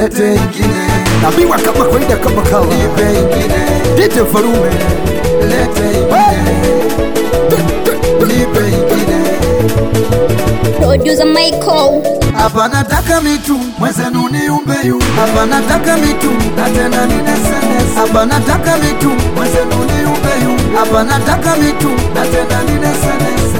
lete ingine, naambiwa kama kawaida kama kawa nipe ingine, dite mfalume lete ingine, nipe ingine. Producer Michael. Hapa nataka mitu mwezenu niumbe yu, hapa nataka mitu na tena ninesenese. Hapa nataka mitu mwezenu niumbe yu, hapa nataka mitu na tena ninesenese.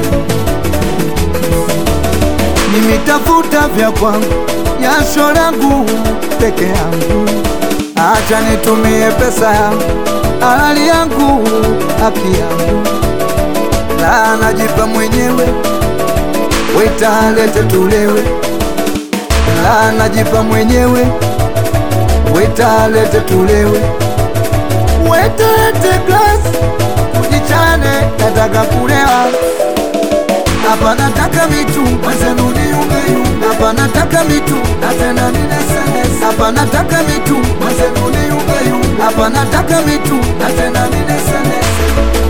Nimitafuta vya kwangu, jasho langu peke yangu, acha nitumie pesa yangu, halali yangu, haki yangu, na najipa mwenyewe Weta lete tulewe, la najipa mwenyewe. Weta lete tulewe, weta lete glass, tujichane, nataka kulewa. Hapa nataka mitu mwenzenu niumbe hapa nataka mitu na tena ninesenese. Hapa nataka mitu mwenzenu niumbe hapa nataka mitu na tena ninesenese.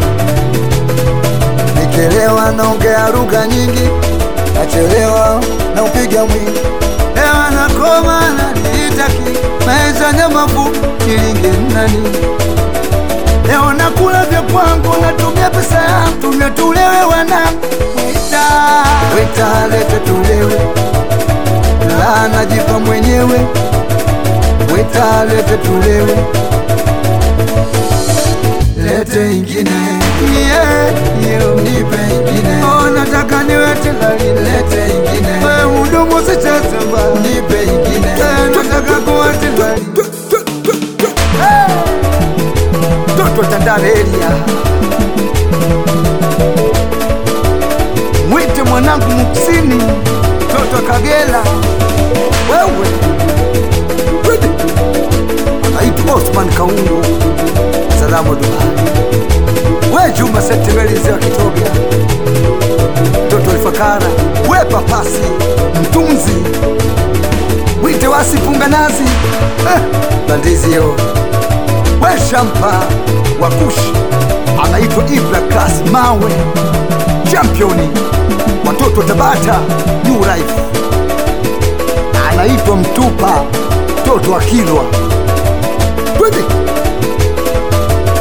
Nikilewa naongea lugha nyingi nachelewa na upiga mwingi ewa nakoma na niitaki maisha nyamavu kilinge nani leo nakula vya kwangu natumia pesa yangu tumia tulewe wanangu wita wita lete tulewe la najipa mwenyewe wita lete tulewe lete ingine yeah, yeah. nipe ingine oh, nataka niwete lali lete ingine wewe mdomo sichezeba nipe ingine eh, nataka kuwete lali toto tandale elia mwite mwanangu muksini toto kagela wewe Twende. anaitwa Osman Kaungu salamu Dubai we Juma Sentimelizi wa Kitoga, mtoto Ifakara, we papasi mtunzi, wite wasipunga nazi eh, bandizio we shampa wa kushi, anaitwa Ibra Class Mawe, championi watoto Tabata New Life, anaitwa Mtupa mtoto wa Kilwa, twende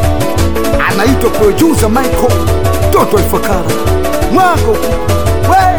anaitwa producer Michael Toto Ifakara Mwango we